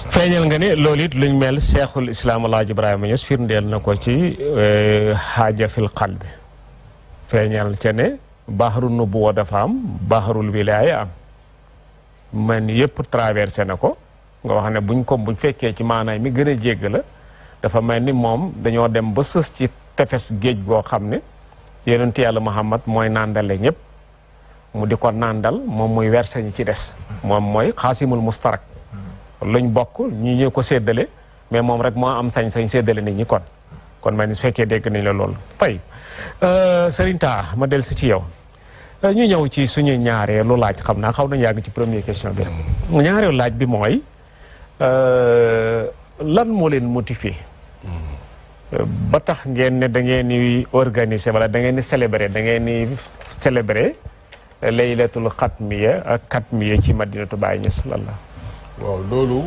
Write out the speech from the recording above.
feeñal nga ne loolu it luñ mel seexul islaam alaaji ibrahima Ñas firndeel na ko ci xaaja fil qalbi feeñal ca ne baxaru nubuwa dafa am baxarul wilaaya am man yëpp traversé na ko nga wax ne buñ ko buñ fekkee ci maanaam mi gën a jégg la dafa mel ni moom dañoo dem ba sës ci tefes géej goo xam ne yonent yàlla Muhammad mooy nàndale ñëpp mu di ko nàndal moom muy verse ñi ci des moom mooy xaasimul mustarak luñ bokk ñi ñu ko séddale mais moom rek moo am sañ-sañ séddale nit ñi kon kon man su fekkee dégg nañ la loolu fay Serigne Ta ma del si ci yow ñu ñëw ci suñu ñaareelu laaj xam naa xaw nañu yàgg ci première question bi rek ñaareelu laaj bi mooy lan moo leen motivé ba tax ngeen ne da ngeen di organiser wala da ngeen di célébrer da ngeen di célébrer laylatul xatmiya ak xatmiya ci madinatu Baay Ñas lalla waaw loolu